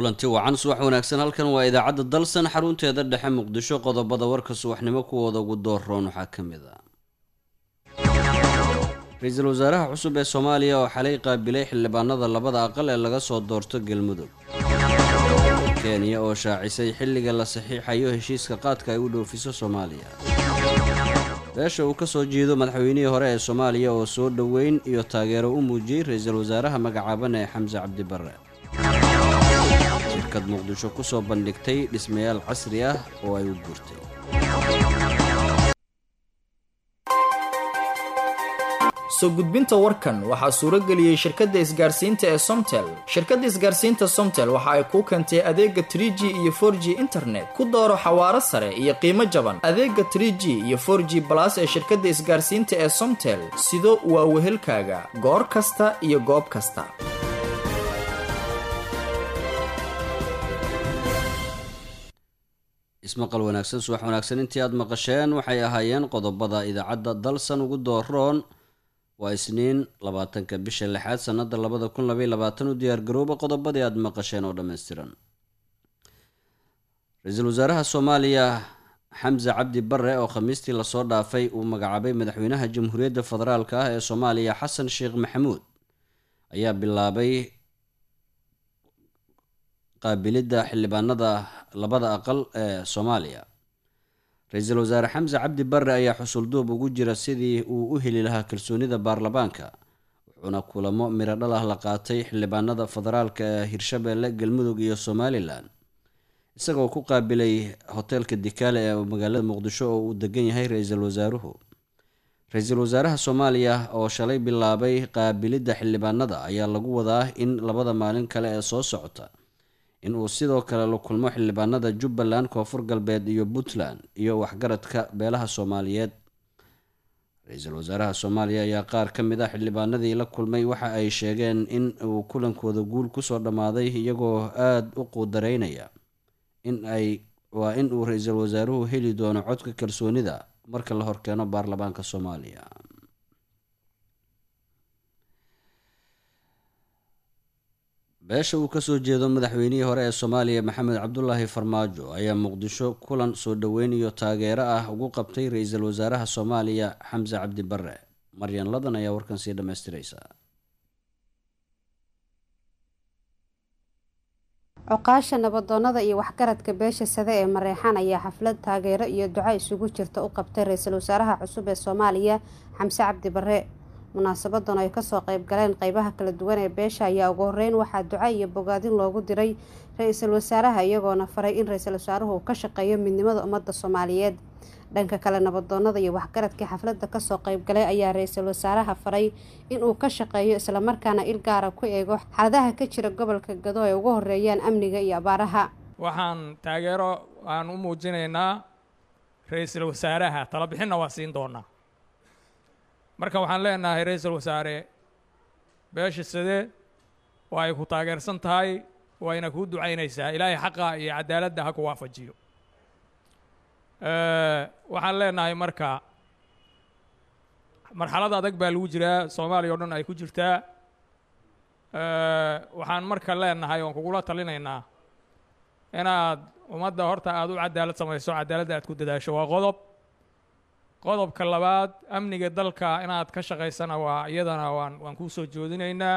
kulanti wacan subax wanaagsan halkan waa idaacadda dalsan xarunteeda dhexe muqdisho qodobada warka subaxnimo kuwooda ugu dooroon waxaa ka mid a ra-iisul wasaaraha cusub ee soomaaliya oo xalay qaabilay xildhibaanada labada aqal ee laga soo doorto galmudug kenya oo shaacisay xilliga la saxiixayo heshiiska qaadka ay u dhoofiso soomaaliya beesha uu ka soo jeedo madaxweynihii hore ee soomaaliya oo soo dhoweyn iyo taageero u muujiyey ra-iisul wasaaraha magacaaban ee xamse cabdibarre shirkad muqdisho ku soo bandhigtay dhismayaal casri ah oo ay u guurtay soo gudbinta warkan waxaa suuro geliyey shirkadda isgaarsiinta ee somtel shirkadda isgaarsiinta somtel waxa ay kuu keentay adeega tr g iyo for g internet ku dooro xawaaro sare iyo qiimo jaban adeega tr g iyo for g balas ee shirkadda isgaarsiinta ee somtel sido waa wehelkaaga goor kasta iyo goob kasta ismaqal wanaagsan subax wanaagsan intii aad maqasheen waxay ahaayeen qodobada idaacadda dalsan ugu dooroon waa isniin labaatanka bisha lixaad sanada labada kun labay labaatan u diyaargarooba qodobadii aada maqasheen oo dhammaystiran ra-iisul wasaaraha soomaaliya xamse cabdi bare oo khamiistii lasoo dhaafay uu magacaabay madaxweynaha jamhuuriyadda federaalk ah ee soomaaliya xasan sheekh maxamuud ayaa bilaabay qaabilidda xildhibaanada labada aqal ee soomaaliya ra-iisul wasaare xamse cabdi bare ayaa xusulduub ugu jira sidii uu u heli lahaa kalsoonida baarlamaanka wuxuuna kulamo miro dhal ah la qaatay xildhibaanada federaalka ee hirshabeelle galmudug iyo somalilan isagoo ku qaabilay hoteelka dikaale ee magaalada muqdisho oo uu degan yahay ra-iisul wasaaruhu ra-iisul wasaaraha soomaaliya oo shalay bilaabay qaabilidda xildhibaanada ayaa lagu wadaa in labada maalin kale ee soo socota in uu sidoo kale la kulmo xildhibaanada jubbaland koonfur galbeed iyo puntland iyo waxgaradka beelaha soomaaliyeed ra-iisul wasaaraha soomaaliya ayaa qaar ka mid ah xildhibaanadii la kulmay waxa ay sheegeen in uu kulankooda guul kusoo dhammaaday iyagoo aada u quudareynaya in ay waa in uu ra-iisul wasaaruhu heli doono codka kalsoonida marka la horkeeno baarlamaanka soomaaliya beesha uu kasoo jeedo madaxweynihii hore ee soomaaliya maxamed cabdulaahi farmaajo ayaa muqdisho kulan soo dhoweyn iyo taageero ah ugu qabtay ra-iisul wasaaraha soomaaliya xamse cabdi bare maryan ladan ayaa warkan sii dhammaystiraysa cuqaasha nabadoonnada iyo waxgaradka beesha sade ee mareexaan ayaa xaflad taageero iyo duco isugu jirta u qabtay ra-iisul wasaaraha cusub ee soomaaliya xamse cabdi bare munaasabadan ay kasoo qeyb galeen qeybaha kala duwan ee beesha ayaa ugu horeyn waxaa duco iyo bogaadin loogu diray ra-iisul wasaaraha iyagoona faray in ra-iisul wasaaruhu uu ka shaqeeyo midnimada ummadda soomaaliyeed dhanka kale nabadoonnada iyo waxgaradkii xafladda kasoo qeybgalay ayaa ra-iisul wasaaraha faray inuu ka shaqeeyo islamarkaana il gaara ku eego xaaladaha ka jira gobolka gado ay ugu horeeyaan amniga iyo abaaraha waxaan taageero aan u muujinaynaa ra-iisul wasaaraha talabixinna waa siin doonaa marka waxaan leenahay ra-iisul wasaare beesha sade waa ay ku taageersan tahay wayna kuu ducaynaysaa ilaahay xaqa iyo cadaaladda ha ku waafajiyo waxaan leenahay marka marxalad adag baa lagu jiraa soomaaliya o dhan ay ku jirtaa waxaan marka leenahay oon kugula talinaynaa inaad ummadda horta aada u cadaalad samayso cadaaladda aad ku dadaasho waa qodob qodobka labaad amniga dalka inaad ka shaqaysana waa iyadana waan waan kuu soo joodinaynaa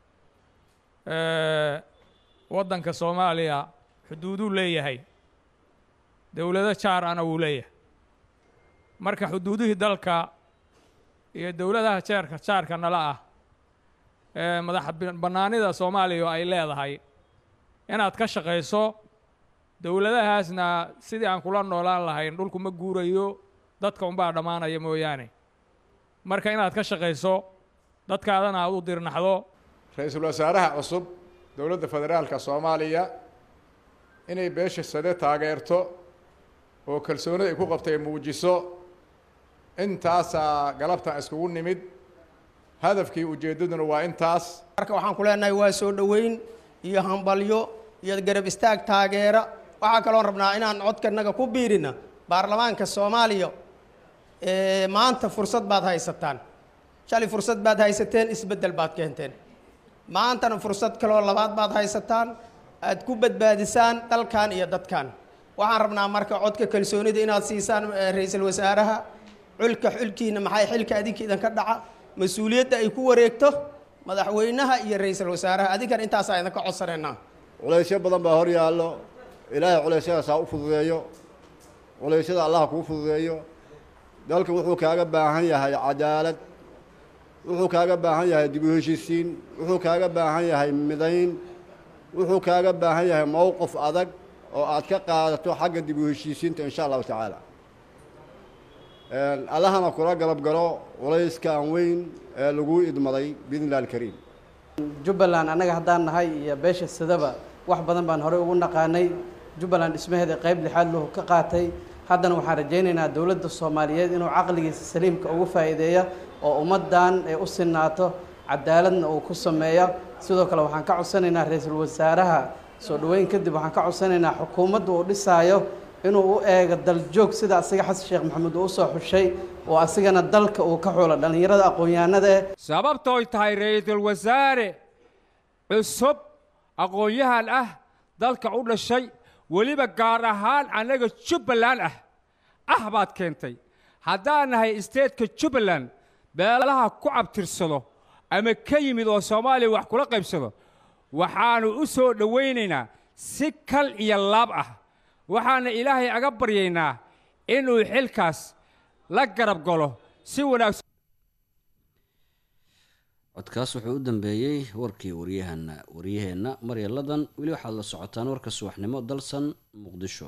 waddanka soomaaliya xuduuduu leeyahay dowlado jaar ana wuu leeyahay marka xuduudihii dalka iyo dowladaha jeerka jaarka nala ah ee madax bannaanida soomaaliya ay leedahay inaad ka shaqayso dowladahaasna sidii aan kula noolaan lahayn dhulku ma guurayo dadka unbaa dhammaanaya mooyaane marka inaad ka shaqayso dadkaadana aad u dirnaxdo ra-iisul wasaaraha cusub dowladda federaalka soomaaliya inay beesha sade taageerto oo kalsoonida ay ku qabtay muujiso intaasaa galabtan iskugu nimid hadafkii ujeeddaduna waa intaas marka waxaan ku leenahay waa soo dhoweyn iyo hambalyo iyo garab istaag taageera waxaa kaloon rabnaa inaan codkanaga ku biirina baarlamaanka soomaaliya maanta fursad baad haysataan shalay fursad baad haysateen isbeddel baad keenteen maantana fursad kaloo labaad baad haysataan aad ku badbaadisaan dalkan iyo dadkan waxaan rabnaa marka codka kalsoonida inaad siisaan ra-iisul wasaaraha culka xulkiina maxay xilka adinka idinka dhaca mas-uuliyadda ay ku wareegto madaxweynaha iyo ra-iisul wasaaraha adinkan intaasaa idinka codsanaynaa culaysyo badan baa hor yaallo ilaahay culeysyadaas ha u fududeeyo culeysyada allah kuu fududeeyo dalka wuxuu kaaga baahan yahay cadaalad wuxuu kaaga baahan yahay dib u heshiisiin wuxuu kaaga baahan yahay midayn wuxuu kaaga baahan yahay mowqif adag oo aad ka qaadato xagga dib u heshiisiinta insha allahu tacaala allahana kula galab galo culayskaan weyn ee laguu idmaday biidn illahi alkariim jubbaland annaga haddaan nahay iyo beesha sadaba wax badan baan horey ugu naqaanay jubbaland dhismaheeda qayb lixaad lahu ka qaatay haddana waxaan rajaynaynaa dowladda soomaaliyeed inuu caqligiisa saliimka ugu faa'iideeya oo ummaddan ay u sinaato cadaaladna uu ku sameeyo sidoo kale waxaan ka codsanaynaa ra-iisul wasaaraha soo dhoweyn kadib waxaan ka codsanaynaa xukuumadda uu dhisaayo inuu u eego daljoog sida asiga xasan sheekh maxamuud uu usoo xushay oo asigana dalka uu ka xulo dhallinyarada aqoon-yahanada eh sababtooy tahay ra-iisul wasaare cusub aqoon-yahan ah dalka u dhashay weliba gaar ahaan annaga jubbaland ah ah baad keentay haddaan nahay isteedka jubbaland beelaha ku cabtirsado ama ka yimid oo soomaaliya wax kula qaybsado waxaannu u soo dhowaynaynaa si kal iyo laab ah waxaana ilaahay aga baryaynaa inuu xilkaas la garab galo si wanaagsan codkaas wuxuu u dambeeyey warkii waryahana waryaheenna maryaladan weli waxaad la socotaan warka subaxnimo dalsan muqdisho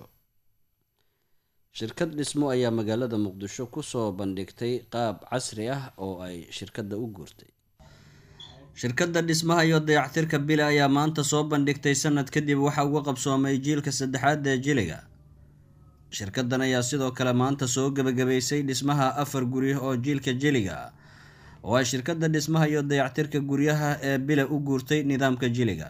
shirkad dhismo ayaa magaalada muqdisho kusoo bandhigtay qaab casri ah oo ay shirkadda u guurtay shirkadda dhismaha iyo dayactirka bile ayaa maanta soo bandhigtay sanad kadib waxa uga qabsoomay jiilka saddexaad ee jiliga shirkaddan ayaa sidoo kale maanta soo gebagabaysay dhismaha afar guri oo jiilka jiliga oo ay shirkadda dhismaha iyo dayactirka guryaha ee bile u guurtay nidaamka jiliga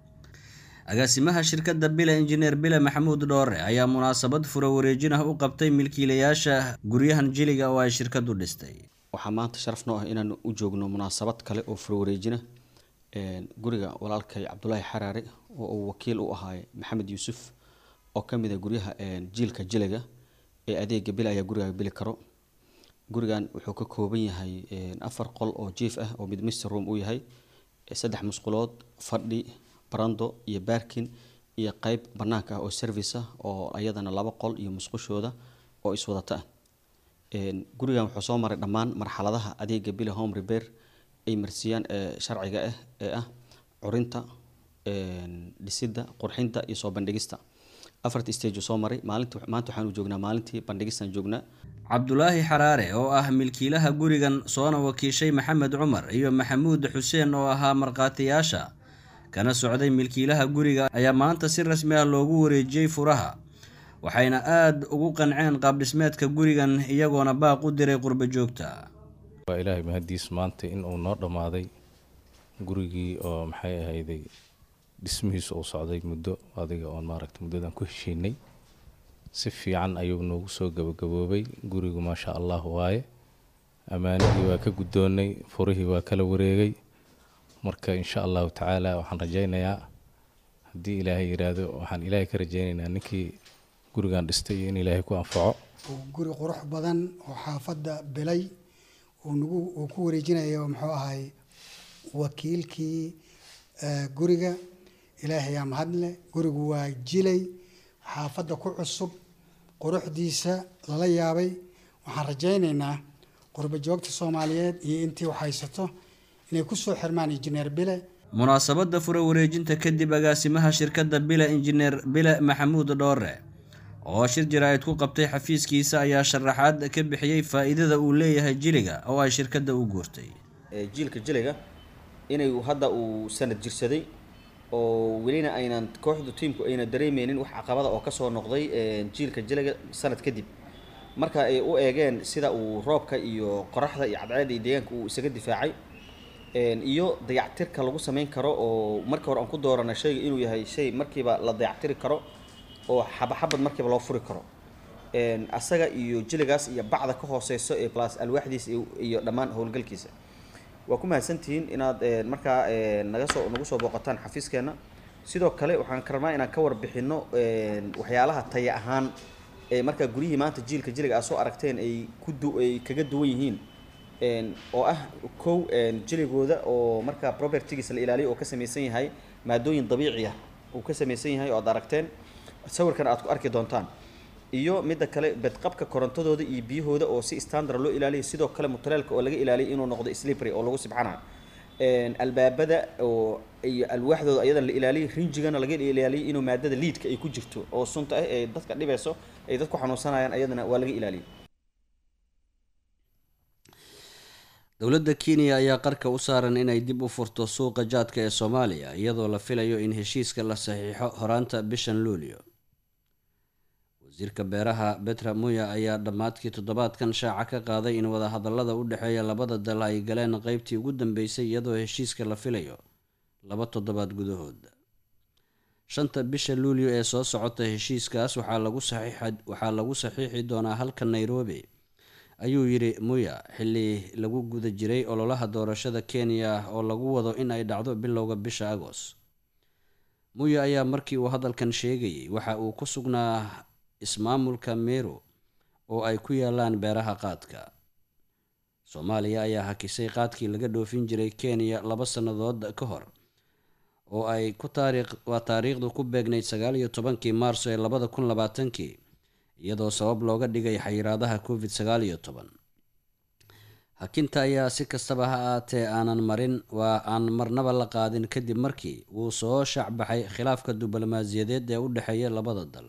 agaasimaha shirkadda bile injineer bile maxamuud dhoore ayaa munaasabad fura wareejin ah u qabtay milkiilayaasha guryahan jiliga oo ay shirkaddu dhistay waxaa maanta sharaf noo ah inaan u joogno munaasabad kale oo furwareejina guriga walaalkay cabdulaahi xaraare oo uu wakiil u ahaay maxamed yuusuf oo ka mid a guryaha jiilka jiliga ee adeega bil ayaa guriga bili karo gurigan wuxuu ka kooban yahay afar qol oo jiif ah oo mid mister room uu yahay saddex musqulood fadhi barando iyo baarkin iyo qeyb banaanka ah oo service ah oo ayadana laba qol iyo musqushooda oo iswadata ah gurigan wuxuu soo maray dhammaan marxaladaha adeega bili home repair ay marsiiyaan sharciga ah ee ah curinta dhisidda qurxinta iyo soo bandhigista afarta stage soo maray maalinta maanta waxaanu joognaa maalintii bandhigistan joognaa cabdulaahi xaraare oo ah milkiilaha gurigan soona wakiishay maxamed cumar iyo maxamuud xuseen oo ahaa markhaatiyaasha kana socday milkiilaha guriga ayaa maanta si rasmi ah loogu wareejiyey furaha waxayna aada ugu qanceen qaabdhismeedka gurigan iyagoona baaq u diray qurbo joogta waa ilaahay mahadiis maanta in uu noo dhammaaday gurigii oo maxay ahayday dhismihiisu uu socday muddo adiga oon maaragta muddadan ku heshiinay si fiican ayuu noogu soo gabagaboobay gurigu maasha allah waaye ammaanadii waa ka guddoonnay furihii waa kala wareegay marka insha allahu tacaala waxaan rajaynayaa haddii ilaahay yidhaahdo waxaan ilaahay ka rajaynaynaa ninkii gurigan dhistay iyo in ilaahay ku anfaco guri qurux badan oo xaafadda bilay uu nagu uu ku wareejinayo muxuu ahay wakiilkii guriga ilaahay yaa mahadle gurigu waa jilay xaafadda ku cusub quruxdiisa lala yaabay waxaan rajaynaynaa qurbo joogta soomaaliyeed iyo intii wax haysato inay kusoo xirmaan injineer bile munaasabadda fura wareejinta kadib agaasimaha shirkadda bile injineer bile maxamuud dhoore oo shir jaraa'id ku qabtay xafiiskiisa ayaa sharaxaad ka bixiyey faa'iidada uu leeyahay jiliga oo ay shirkadda u guurtay jiilka jiliga inay hadda uu sanad jirsaday oo welina aynan kooxdu tiimku ayna dareemeynin wax caqabada oo kasoo noqday jiilka jiliga sanad kadib marka ay u eegeen sida uu roobka iyo qoraxda iyo cadceeda iyo deegaanka uu isaga difaacay iyo dayactirka lagu sameyn karo oo markii hore aan ku dooranay shayga inuu yahay shay markiiba la dayactiri karo oo xabaxabad markiiba loo furi karo asaga iyo jiligaas iyo bacda ka hooseyso ee plus alwaaxdiisa iyo dhammaan howlgalkiisa waa ku mahadsantihiin inaad markaa naga soo nagu soo booqataan xafiiskeena sidoo kale waxaan ka rabnaa inaan ka warbixino waxyaalaha taya ahaan ee markaa guryihii maanta jiilka jiliga aad soo aragteen ay ku du ay kaga duwan yihiin oo ah kow jiligooda oo markaa propertigiisa la ilaaliyo oo ka samaysan yahay maadooyin dabiici ah uu ka samaysan yahay oo aad aragteen sawirkan aad ku arki doontaan iyo midda kale bedqabka korontadooda iyo biyahooda oo si standard loo ilaaliyo sidoo kale mutaleelka oo laga ilaaliyo inuu noqdo slippery oo lagu sibxanayo albaabada oo iyo alwaaxdooda ayadan la ilaaliyo rinjigana laga ilaaliyo inuu maadada liidka ay ku jirto oo sunta ah ee dadka dhibayso ay dadku xanuunsanayaan ayadana waa laga ilaaliyo dowladda kenya ayaa qarka u saaran inay dib u furto suuqa jaadka ee soomaaliya iyadoo la filayo in heshiiska la saxiixo horaanta bishan luulyo wasiirka beeraha betra muya ayaa dhammaadkii toddobaadkan shaaca ka qaaday in wadahadallada u dhexeeya labada dal ay galeen qeybtii ugu dambeysay iyadoo heshiiska la filayo laba toddobaad gudahood shanta bisha luulyo ee soo socota heshiiskaas waxaa lagu saxiixi doonaa halka nairobi ayuu yidhi muya xilli lagu guda jiray ololaha doorashada kenya oo lagu wado in ay dhacdo bilowga bisha agost muya ayaa markii uu hadalkan sheegayay waxa uu ku sugnaa ismaamulka meru oo ay ku yaalaan beeraha qaadka soomaaliya ayaa hakisay qaadkii laga dhoofin jiray kenya laba sannadood ka hor oo ay ku taariikh waa taariikhdu ku beegnayd sagaal iyo tobankii maarso ee labada kun labaatankii iyadoo sabab looga dhigay xayiraadaha covid sagaal iyo toban hakinta ayaa si kastaba ha aatee aanan marin waa aan marnaba la qaadin kadib markii wuu soo shaacbaxay khilaafka diblomaasiyadeed ee u dhexeeya labada dal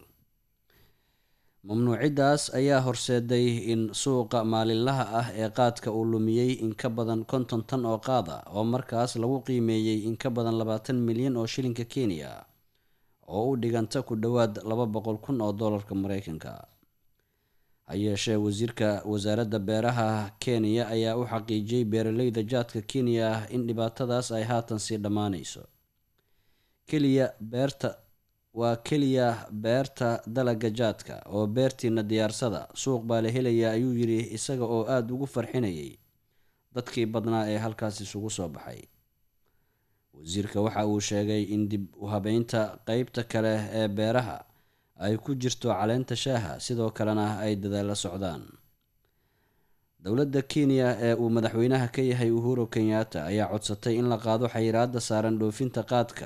mamnuuciddaas ayaa horseeday in suuqa maalinlaha ah ee qaadka uu lumiyey in ka badan konton tan oo qaad ah oo markaas lagu qiimeeyey in ka badan labaatan milyan oo shilinka kenya oo u dhiganta ku dhowaad laba boqol kun oo dollarka mareykanka ha yeeshee wasiirka wasaaradda beeraha kenya ayaa u xaqiijiyey beeraleyda jaadka kenya in dhibaatadaas ay haatan sii dhammaanayso keliya beerta waa keliya beerta dalaga jaadka oo beertiina diyaarsada suuq baa la helayaa ayuu yidhi isaga oo aada ugu farxinayay dadkii badnaa ee halkaas isugu soo baxay wasiirka waxa uu sheegay in dib u habeynta qeybta kale ee beeraha ay ku jirto caleenta shaaha sidoo kalena ay dadaalla socdaan dowladda kenya ee uu madaxweynaha ka yahay uhuru kenyatta ayaa codsatay in la qaado xayiraadda saaran dhoofinta qaadka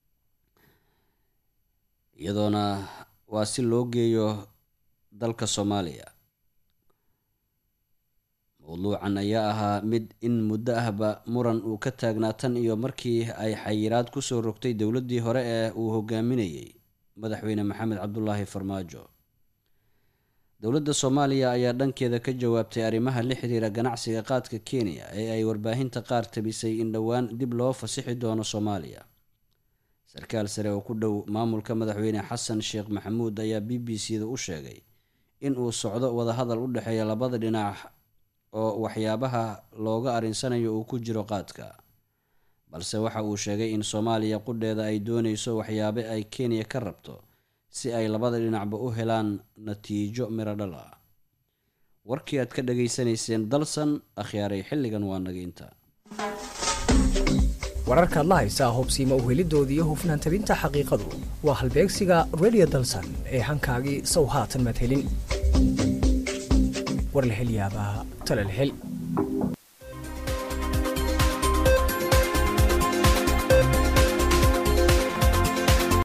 iyadoona waa si loo geeyo dalka soomaaliya mowduucan ayaa ahaa mid in muddo ahba muran uu ka taagnaa tan iyo markii ay xayiraad kusoo rogtay dowladdii hore ee uu hogaaminayay madaxweyne maxamed cabdulaahi farmaajo dowladda soomaaliya ayaa dhankeeda ka jawaabtay arrimaha la xiriira ganacsiga qaadka kenya ee ay warbaahinta qaar tabisay in dhowaan dib loo fasixi doono soomaaliya sarkaal sare oo ku dhow maamulka madaxweyne xasan sheekh maxamuud ayaa b b c da u sheegay in uu socdo wadahadal u dhexeeya labada dhinac oo waxyaabaha looga arinsanayo uu ku jiro qaadka balse waxa uu sheegay in soomaaliya qudheeda ay doonayso waxyaabe ay kenya ka rabto si ay labada dhinacba u helaan natiijo miro dhal ah warkii aad ka dhageysanayseen dalsan akhyaaray xilligan waa naga inta wararka adla haysaa hubsiima uhelidooda iyo hufnaan tabinta xaqiiqadu waa halbeegsiga redio dalsan ee hankaagii sow haatan madhelin war la hel yaabaa tala la hel